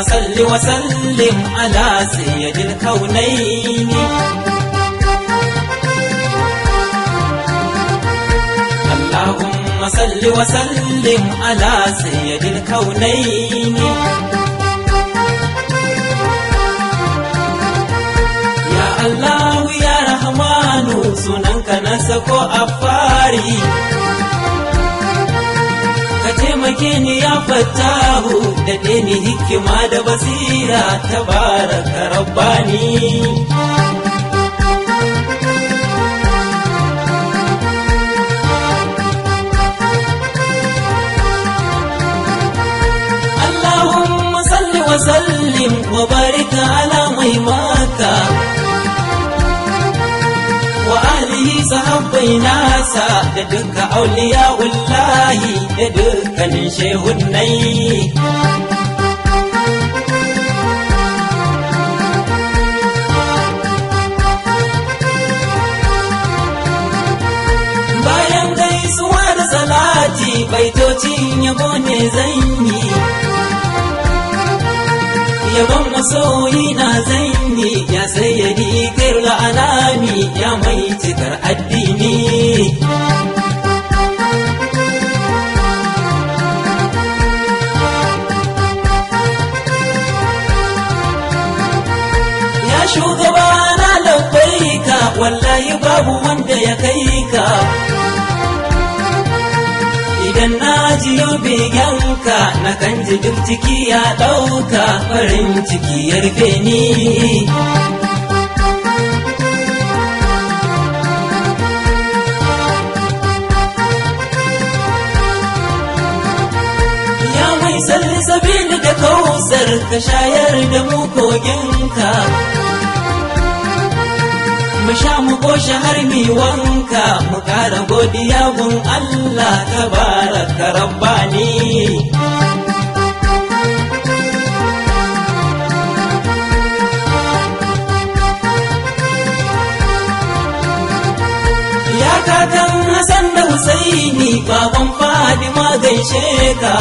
صل وسلم على سيد الكونين اللهم صل وسلم على سيد الكونين يا الله يا رحمن سننك نسكو أفاري ka taimake ni ya fattahu da ni hikima da basira ta baraka rabbani Allahumma salli wa sallim wa barika ala mai maka wa alihi sahabbai nasa da duka auliya wallahi da dukkanin shehunnai bayan gaisuwa da salati baitocin yabo ne zan yi yabon masoyi na zanyi ya sayyadi kairul anami ya mai cikar addini ya shugaba na labbaika wallahi babu wanda ya kai ka idan na jiyo begenka na kan ji duk ciki ya ɗauka farin ciki ya rufe ni ya mai salli sabili da kausar ka shayar da mu koginka mu sha mu goshi har mi wanka mu ƙara godiya gun Allah tabaraka rabbani ya kakan Hassan da Husaini baban Fadima gaishe ka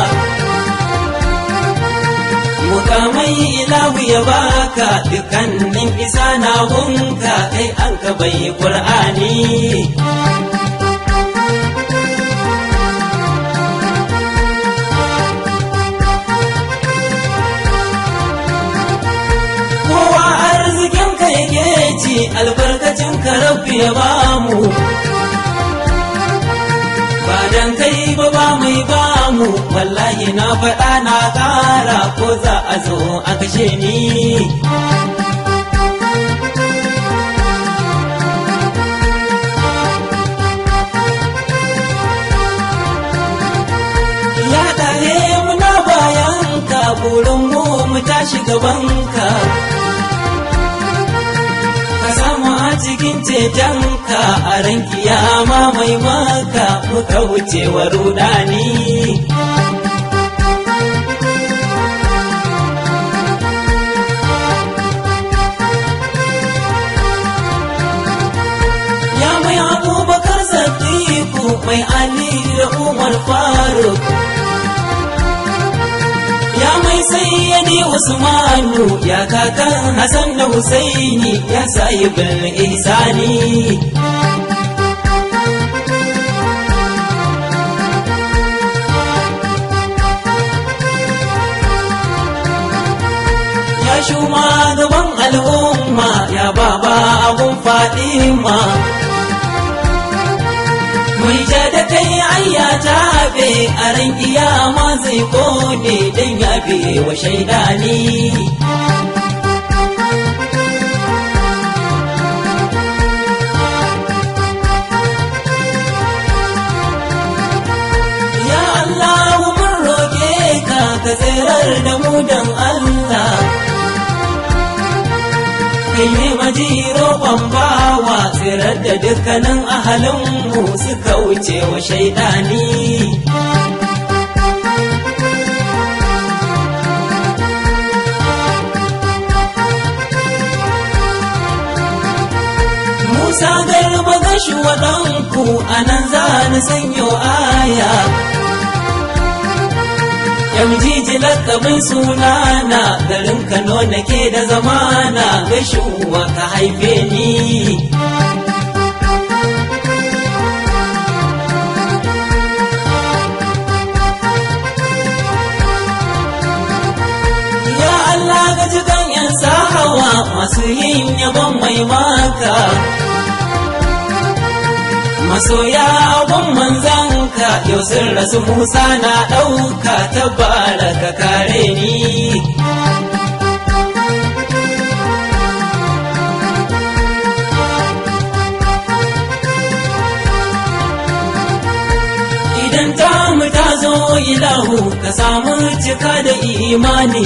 mukamai ilahu ya baka dukkanin isa na hunka kai an ka bai qur'ani kowa arzikin ka yake ci albarkacin ka rabbi ya bamu ba dan kai ba ba mai ba mu wallahi na faɗa na ƙara ko za a zo a kashe ni ya ɗare muna bayan ka burin mu mu tashi gabanka ka samu a cikin cetonka a ran kiyama mai maka muka wuce wa rudani ya mai abubakar sadiku mai ali da umar faruk ya mai sayyadi usmanu ya kakan hasan da husaini ya sahibin ihsani ya shuma gaban al'umma ya baba abun fadima mai ja da kai ayya tabe a ran kiyama zai kone dan ya biye wa shaidani ya Allah mun roke ka ka tsirar da mu dan Allah kai ne majiro bawa tsirar da dukkanin ahalinmu suka wuce wa shaidani Musa garba gashi waɗanku a nan za ni sanyo aya Gamjiji lakabin sunana garin Kano nake da zamana gashuwa ka haife ni. Ya Allah ga jikan yan sahawa masu yin yabon mai maka. Masoya abun manzanka yau sun rasu Musa na ɗauka ta baraka kare ni. Idan ta mu ta zo ilahu ka samu cika da imani.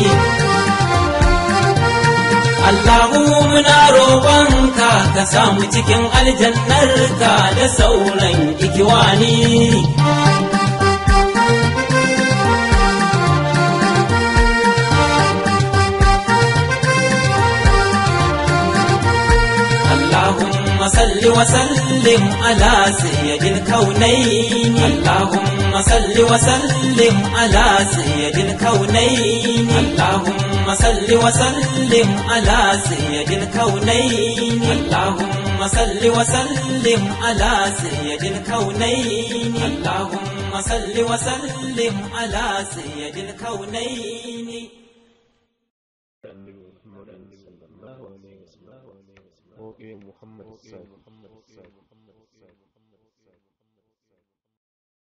Allahu muna roƙonka ka samu cikin aljannarka da sauran ikiwani. اللهم صل وسلم على سيد الكونين اللهم صل وسلم على سيد الكونين اللهم صل وسلم على سيد الكونين اللهم صل وسلم على سيد الكونين اللهم صل وسلم على سيد الكونين annabi Muhammad sallallahu alaihi wasallam ko Muhammad sallallahu